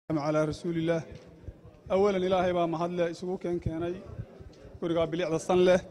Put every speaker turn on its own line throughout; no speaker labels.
calaa rasuulillaah awalan ilaahay baa mahadle isugu keen keenay gurigaa bilicda san leh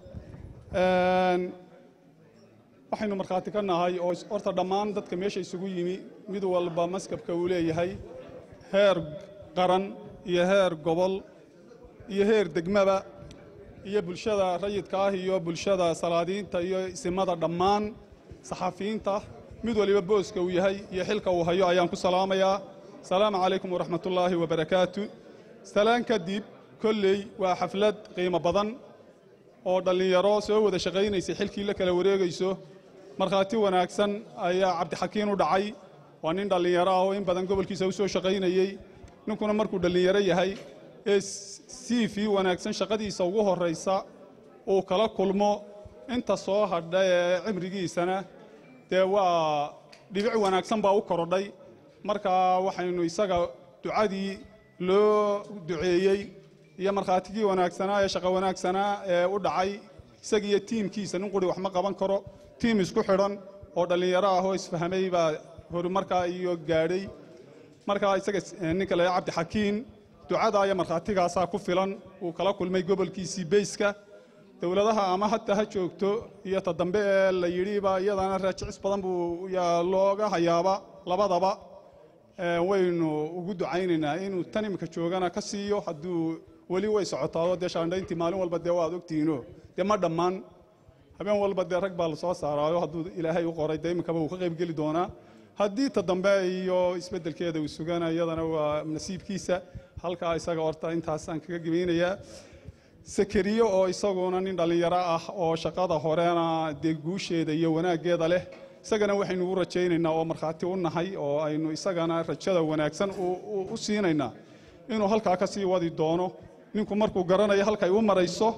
waxaynu markhaati ka nahay oo horta dhammaan dadka meesha isugu yimi mid walba maskabka uu leeyahay heer qaran iyo heer gobol iyo heer degmaba iyo bulshada rayidka ah iyo bulshada salaadiinta iyo isimada dhammaan saxafiyiinta mid waliba booska uu yahay iyo xilka uu hayo ayaan ku salaamayaa asalaamu calaykum waraxmatullaahi wabarakaatu salaan kadib kolley waa xaflad qiimo badan oo dhallinyaro soo wada shaqaynaysay xilkii la kala wareegayso markhaati wanaagsan ayaa cabdixakiin u dhacay waa nin dhallinyaro ah oo in badan gobolkiisa u soo shaqaynayey ninkuna markuu dhallinyaro yahay ee siifi wanaagsan shaqadiisa ugu horraysa uu kala kulmo inta soo hadha ee cimrigiisana dee waa dhibic wanaagsan baa u korodhay marka waxaynu isaga ducadii loo duceeyey iyo markhaatigii wanaagsanaa ee shaqo wanaagsanaa ee u dhacay isagiiyo tiimkiisa nin quri wax ma qaban karo tiim isku xidhan oo dhallinyaro ah oo isfahmay baa horumarkaa iyo gaadhay markaa isaga ninka la cabdixakiin ducada iyo markhaatigaasaa ku filan uu kala kulmay gobolkiisii beyska dowladaha ama hataa ha joogto iyo ta dambe ee la yidhiba iyadana raajicis badan buu yaa looga hayaaba labadaba waynu ugu ducaynaynaa inuu tan imika joogana ka siiyo hadduu weli way socotaado dee shaandhayntii maalin walba dee waad ogtihiino dee ma dhammaan habeen walba dee rag baa lasoo saaraayo hadduu ilaahay u qoray dee iminkaba uu ka qaybgeli doonaa haddii ta dambe iyo isbeddelkeeda uu sugana iyadana waa nasiibkiisa halkaa isaga horta intaasaan kaga gebaynayaa sakariyo oo isaguna nin dhallinyaro ah oo shaqada horena dee guusheeda iyo wanaaggeeda leh isagana waxaynu u rajaynaynaa oo markhaati u nahay oo aynu isagana rajada wanaagsan u siinaynaa inuu halkaa ka sii wadi doono ninku markuu garanayo halkay u marayso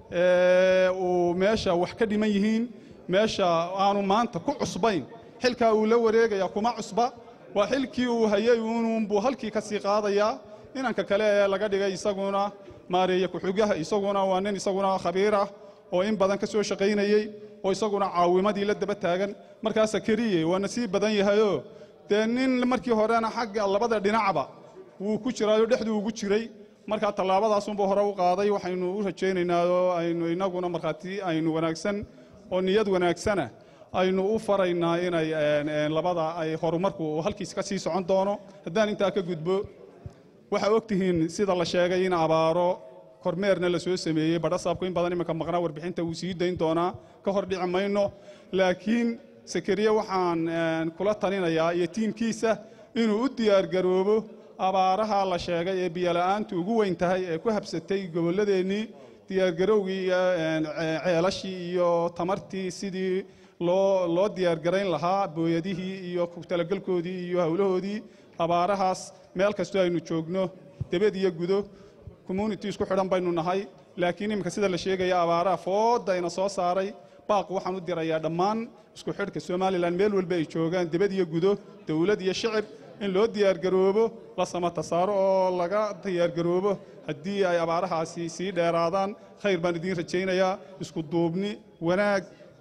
uu meesha wax ka dhiman yihiin meesha aanu maanta ku cusbayn xilkaa uu la wareegaya kuma cusba waa xilkii uu hayay uunbuu halkii ka sii qaadayaa inanka kale ee laga dhigay isaguna maareeye ku-xugaha isaguna waa nin isaguna khabiir ah oo in badan ka soo shaqaynayey oo isaguna caawimadii la daba taagan markaa sakariye waa nasiib badan yahayoo dee nin markii horena xagga labada dhinacba wuu ku jiraayo dhexduu ugu jiray markaa tallaabadaasunbuu hore u qaaday waxaynu u rajaynaynaa oo aynu inaguna markhaati aynu wanaagsan oo niyad wanaagsana aynu u faraynaa inay labada ay horumarku halkiis ka sii socon doono haddaan intaa ka gudbo waxaa ogtihiin sida la sheegay in abaaro kormeerna la soo sameeyey badhasaabku in badan iminka maqnaa warbixinta wuu sii dayn doonaa ka hor dhici mayno laakiin sakariye waxaan kula talinayaa iyo tiimkiisa inuu u diyaargaroobo abaaraha la sheegay ee biyola'aantu ugu weyn tahay ee ku habsatay gobolladeennii diyaargarowgii iyo ceelashii iyo tamartii sidii loo loo diyaargarayn lahaa booyadihii iyo talagelkoodii iyo howlahoodii abaarahaas meel kastoo aynu joogno debed iyo gudo community isku xidhan baynu nahay laakiin iminka sida la sheegaya abaaraha foodayna soo saaray baaq waxaan u dirayaa dhammaan isku xidhka somalilan meel walba ay joogaan debed iyo gudo dowlad iyo shicib in loo diyaargaroobo la samata saaro oo laga diyaargaroobo haddii ay abaarahaasi sii dheeraadaan khayr baan idiin rajaynayaa isku duubni wanaag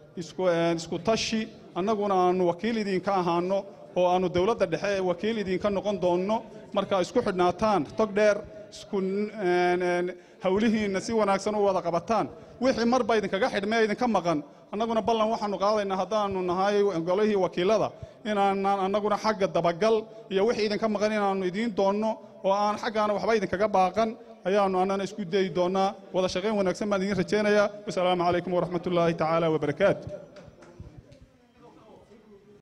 isku tashi annaguna aannu wakiil idinka ahaanno oo aannu dowladda dhexe wakiil idinka noqon doonno markaa isku xidhnaataan tog dheer isku hawlihiinna si wanaagsan u wada qabataan wixii marba idinkaga xidhmee idinka maqan annaguna ballan waxaannu qaadaynaa haddaannu nahay golihii wakiilada inaanaan annaguna xagga dabagal iyo wixii idinka maqan inaannu idiin doonno oo aan xaggaana waxba idinkaga baaqan ayaannu annana isku dayi doonnaa wada shaqayn wanaagsan baan idiin rajaynayaa wasalaamu calaykum waraxmatullaahi tacaala wabarakaatu